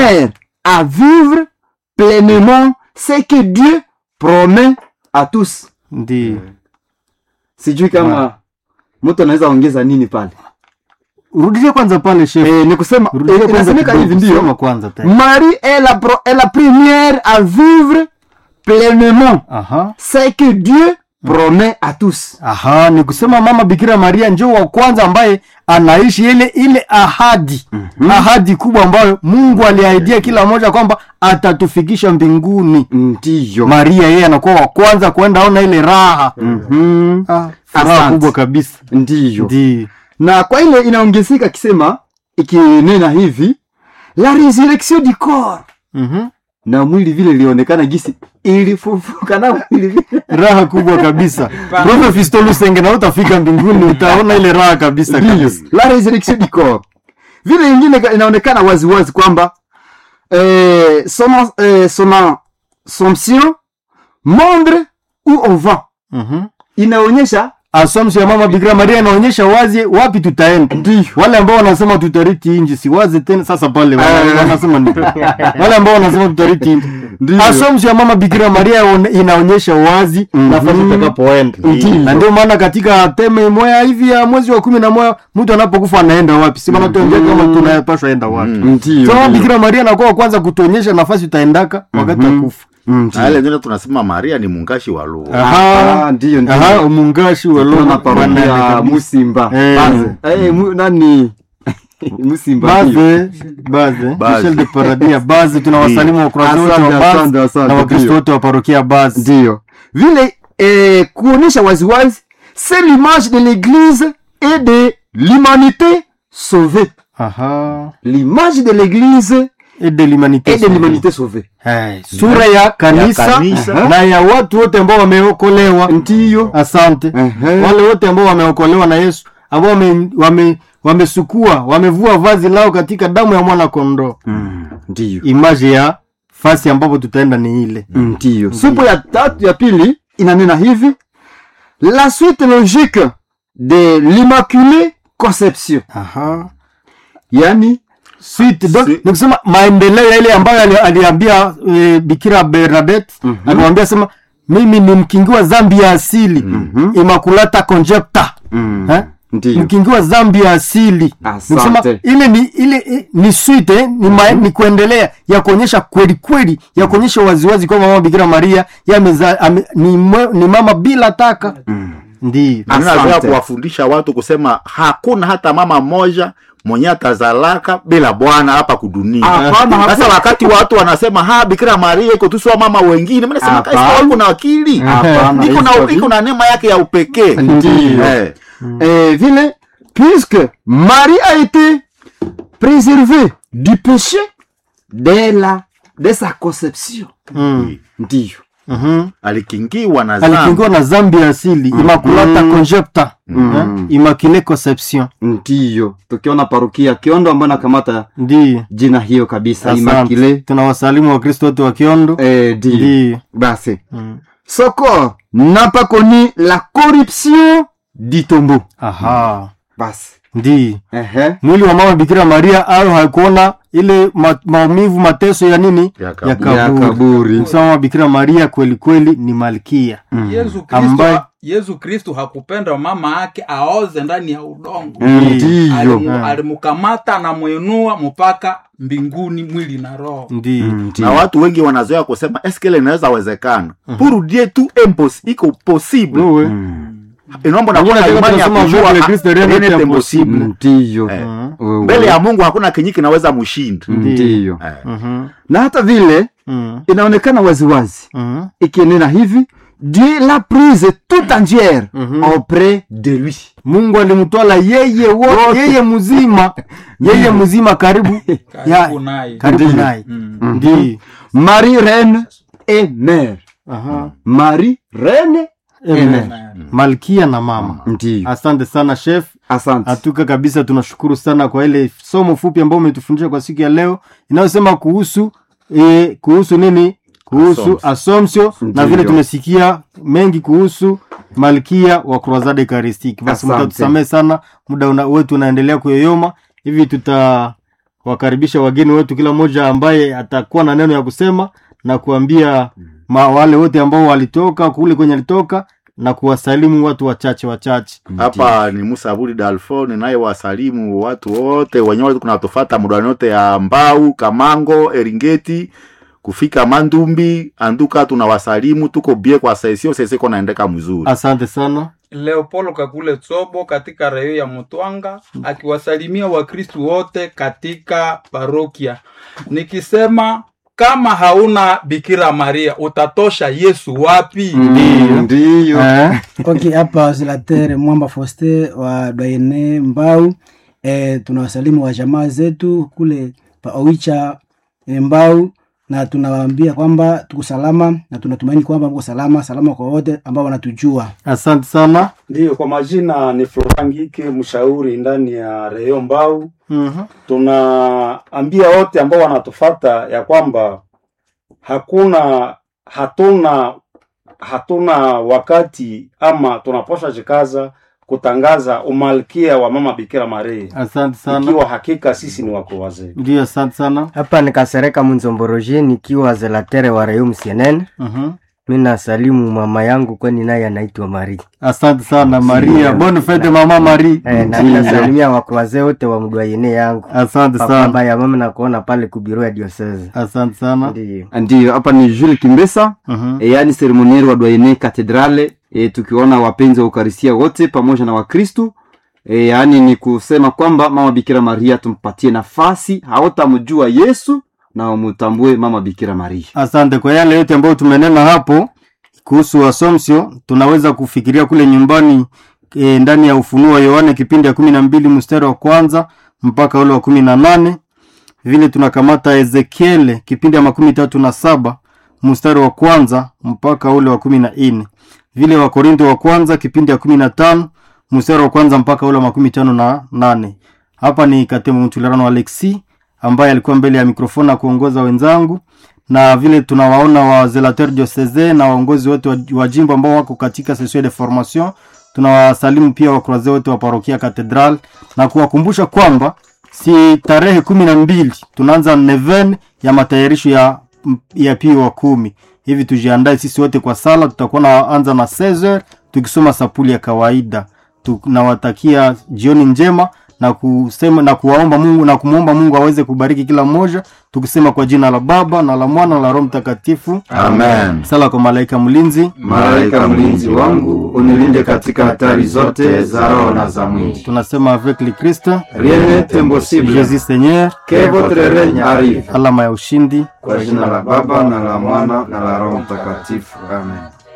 première à vivre pleinement ce que Dieu promet à tous. Ndiyo. Sijui kama mtu anaweza ongeza nini pale. Rudishe kwanza pale chef. Eh, ni kusema Rudishe eh, kwanza inasemeka hivi kidogo, soma ndio. kwanza tena. Marie est la, pro- est la première à vivre pleinement Aha. ce que Dieu promet à tous. Aha, ni kusema mama Bikira Maria njo wa kwanza ambaye anaishi ile ile ahadi ahadi kubwa ambayo Mungu aliahidia kila mmoja kwamba atatufikisha mbinguni. Ndiyo. Maria yeye anakuwa wa kwanza kwenda ona ile raha Mhm. ah, furaha Asante. kubwa kabisa. Ndiyo. Ndi na kwa ile inaongezeka akisema ikinena hivi la resurrection du corps mhm. na mwili vile ilionekana gisi ilifufuka na mwili vile raha kubwa kabisa. Roho Fisto Lusenge na utafika mbinguni utaona ile raha kabisa Ndiyo. kabisa. la resurrection du corps vile ingine ka- inaonekana waziwazi kwamba eh, son, eh, son assomption montre où on va Mhm. inaonyesha Assumption ya mama Bikira Maria inaonyesha wazi wapi tutaenda. Ndiyo. Wale ambao wanasema tutariti inji si wazi tena sasa pale wana- Eh. wanasema nini? Wale ambao wanasema tutariti inji. Ndiyo. Assumption ya mama Bikira Maria one- inaonyesha wazi nafasi tutakapoenda. Ndiyo. Na ndio maana katika teme moya hivi ya mwezi wa kumi na moja mtu anapokufa anaenda wapi? Si maana tuongee kama tunapaswa enda wapi. Ndiyo, So mama ndiyo. Bikira Maria anakuwa wa kwanza kutuonyesha nafasi utaendaka wakati wa kufa. Ndiyo. na ile ndio tunasema Maria ni mungashi wa lugha. Ah, ndiyo, ndiyo. Aha, umungashi wa Tuna Loma parokia Musimba. Eh. Baze. Eh, mu, nani? Musimba. ndiyo. Baze, baze, Baze. Michel de Paradia, baze tunawasalimu Wakristo wote wa Asante, Baze asante, asante, na Wakristo ndiyo. wote wa parokia Baze. Ndiyo. Vile eh, kuonesha waziwazi c'est l'image de l'église et de l'humanité sauvée. Aha. L'image de l'église Et de l'humanité. et de l'humanité sauvée. Eh, Sura ya kanisa, kanisa. na ya watu wote ambao wameokolewa. Ndiyo. Asante. Ehe. Wale wote ambao wameokolewa na Yesu, ambao wame, wame, wamesukua, wamevua vazi lao katika damu ya mwana kondoo. Ndiyo. Image ya fasi ambapo tutaenda ni ile. Ndiyo. Supu ya tatu ya pili inanena hivi la suite logique de l'immaculée conception. Aha. Yani Sweet, donc, Sweet. ni kusema maendeleo yale ambayo ali- aliambia e, Bikira Bernadette alimwambia sema mimi ni mkingiwa dhambi ya asili immaculata concepta eh? Ndiyo. mkingiwa dhambi ya asili Asante. Ni kusema ile ni ile i- ni sweet eh? ni, ma, ni kuendelea ya kuonyesha kweli kweli ya kuonyesha waziwazi kwamba mama Bikira Maria yameza, ame, ni, mwe, ni mama bila taka ndiyo Na mimi nataka Asante. kuwafundisha watu kusema hakuna hata mama mmoja mwenye atazalaka bila bwana hapa kudunia. Hapana, Sasa hakuna. wakati watu wanasema ha Bikira Maria iko tu sawa mama wengine, mimi nasema Hapana. kaisa wako na akili. Hapana, Iko na hizo iko na neema yake ya upekee. Ndiyo. Eh. Eh, vile puisque Marie a été préservée du péché dès la de sa conception. mm. Ndiyo. Mhm. Alikingiwa na dhambi. alikingiwa na dhambi ya asili immaculata concepta eh? immaculée conception Ndiyo. Tukiona parokia Kiondo ambayo nakamata ndiyo jina hiyo kabisa Asante. Immaculée. tunawasalimu wakristo wote wa kiondo Eh, ndiyo. ndiyo Basi. Mm. Ce corps n'a pas connu la corruption du tombeau. aha Basi. ndiyo Ehe. mwili wa mama bikira maria ayo haikuona ile ma, maumivu mateso ya nini Ya ya kaburi. Ya kaburi kaburi. Kusema mama bikira maria kweli kweli ni malkia Yesu Kristo Ambaye- Yesu Kristo hakupenda mama yake aoze ndani ya udongo. Ndiyo. Alimu- Alimkamata anamwinua mpaka mbinguni mwili na roho. ndiyo na Ndiyo. watu wengi wanazoea kusema eske ile inaweza wezekana pour dieu tout impos iko possible wewe inaomba na Lakini kuwa na nataka imani ya tunasema kujua vile ah, Kristo rien rien n'est n'est impossible. impossible. Ndiyo. Eh. Wewe. mbele ya mungu hakuna kenye kinaweza mshinda Ndiyo. Eh. Mhm. Na hata vile Mhm. inaonekana waziwazi Mhm. ikienena hivi Dieu l'a prise tout entière Mhm. auprès de lui. mungu alimtwala yeye wo, yeye mzima yeye mzima karibu Karibu naye. karibu Ndiyo. naye Mm. ndiyo Marie reine et mère. Aha. Marie reine et Amen. mère. malkia na mama Ndiyo. asante sana chef Asante. hatuka kabisa tunashukuru sana kwa ile somo fupi ambayo umetufundisha kwa siku ya leo inayosema kuhusu e, kuhusu nini kuhusu Assumption. asomsio na Ndiyo. vile tumesikia mengi kuhusu malkia wa croisade eucharistique basi Asante. mtatusamehe sana muda una, wetu unaendelea kuyoyoma hivi tuta wakaribisha wageni wetu kila mmoja ambaye atakuwa na neno ya kusema na kuambia ma, wale wote ambao walitoka kule kwenye alitoka na kuwasalimu watu wachache wachache hapa ni musa abudi dalfo ninaye wasalimu watu wote wenyewe kunatofata mudani yote ya mbau kamango eringeti kufika mandumbi anduka tunawasalimu tuko bie kwa sesio sesiko naendeka mzuri asante sana leopolo kakule tsobo katika reyo ya mutwanga akiwasalimia wakristu wote katika parokia nikisema kama hauna bikira maria utatosha yesu wapi Mm, ndiyo eh? ok hapa zilatere mwamba foste wa dwaene mbau e, tunawasalimu wa jamaa zetu kule paoicha e, mbau na tunawaambia kwamba tuko salama na tunatumaini kwamba mko salama salama kwa wote ambao wanatujua asante sana Ndiyo, kwa majina ni Florangike, mshauri ndani ya Reyo Mbau. Mhm. Tunaambia wote ambao wanatufata ya kwamba hakuna hatuna hatuna wakati ama tunapaswa jikaza kutangaza umalkia wa mama Bikira Maria, asante sana ikiwa hakika sisi ni wako wazee. ndio asante sana hapa nikasereka munzomboroje nikiwa zelatere wa rayum cnn Mhm. mi nasalimu mama yangu kwani naye anaitwa mari asante sana maria bonne fete mama mari e, na nasalimia wakroaze wote wa mdwayene yangu asante papa sana ya mama nakuona pale kubiro ya diosese asante sana ndiyo ndiyo hapa ni jules kimbesa Mhm. e, yaani seremonieri wa dwaene katedrale e, tukiona wapenzi wa ukarisia wote pamoja na wakristu e, yaani ni kusema kwamba mama bikira maria tumpatie nafasi hawatamjua yesu na wamutambue mama bikira maria asante kwa yale yote ambayo tumenena hapo kuhusu asomsio tunaweza kufikiria kule nyumbani e, ndani ya ufunuo wa yohane kipindi ya kumi na mbili mstari wa kwanza mpaka ule wa kumi na nane vile tunakamata ezekiele kipindi ya makumi tatu na saba mstari wa kwanza mpaka ule wa kumi na nne vile wakorinto wa kwanza kipindi ya kumi na tano mstari wa kwanza mpaka ule wa makumi tano na nane hapa ni katemo mtulerano alexi ambaye alikuwa mbele ya mikrofoni na kuongoza wenzangu na vile tunawaona wa zelateur diocese na waongozi wote wa, wa jimbo ambao wako katika session de formation tunawasalimu pia wakroaze wote wa parokia katedral na kuwakumbusha kwamba si tarehe kumi na mbili tunaanza neven ya matayarisho ya ya pio wa kumi hivi tujiandae sisi wote kwa sala tutakuwa naanza na 16 tukisoma sapuli ya kawaida tunawatakia jioni njema na kusema na kuwaomba mungu na kumwomba mungu aweze kubariki kila mmoja tukisema kwa jina la baba na la mwana na la roho mtakatifu amen sala kwa malaika mlinzi malaika mlinzi wangu unilinde katika hatari zote za roho na za mwili tunasema avec le christ rien n'est impossible jesus seigneur que votre règne arrive alama ya ushindi kwa jina la baba na la mwana na la roho mtakatifu amen